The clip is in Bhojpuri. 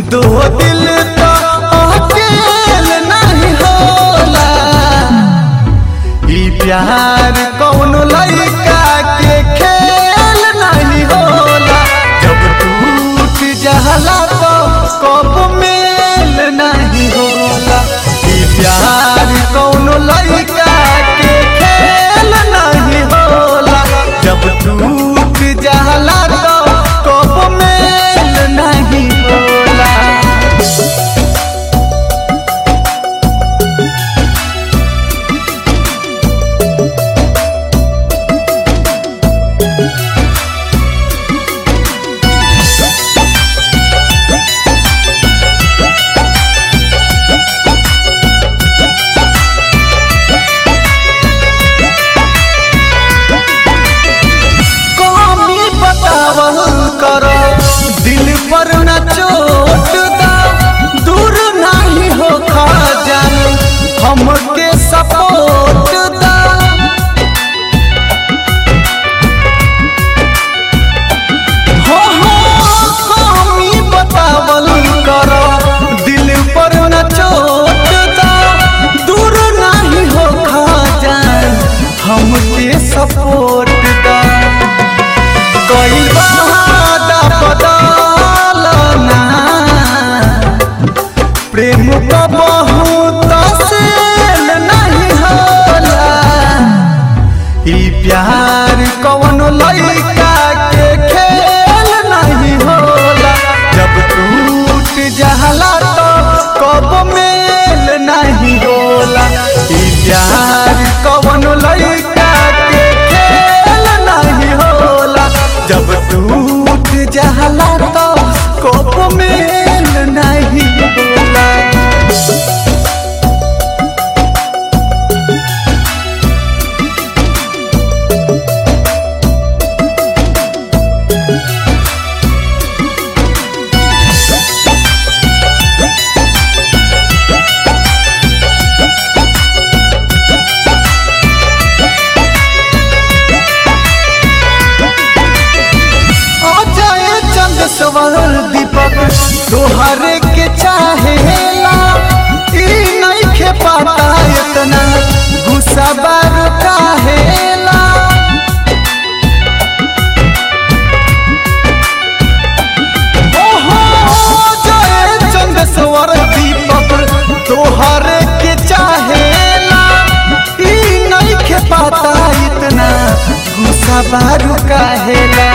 दो दिल तो अकेल नहीं होला ई प्यार कौनो लड़का के खेल नहीं होला जब टूट जाला तो कब मेल नहीं होला ई प्यार कौनो लड़का के खेल नहीं होला जब टूट जाला तो कब मेल नहीं होला कमी बतावल करो दिल पर न चोट दा दूर नहीं हो खा जान हमके सपोर्ट दा हो हो कमी बतावल करो दिल पर न चोट दा दूर नहीं हो खा जान हमके सपोर्ट दा कोई बहादा बदलना प्रेम का बहुत सेल नहीं होला ई प्यार कौन लड़का के खेल नहीं होला जब टूट जाला तो कब मेल नहीं होला ई प्यार कौन लड़का के खेल नहीं होला जब टूट जाला तो कब मेल नहीं होला अजय चंद सवर दीपक तोहरे के चाहेला ई नइखे पता इतना गुस्सा बार काहेला ओहो अजय चंद सवर दीपक तोहरे के चाहेला ई नइखे पता इतना गुस्सा बार काहेला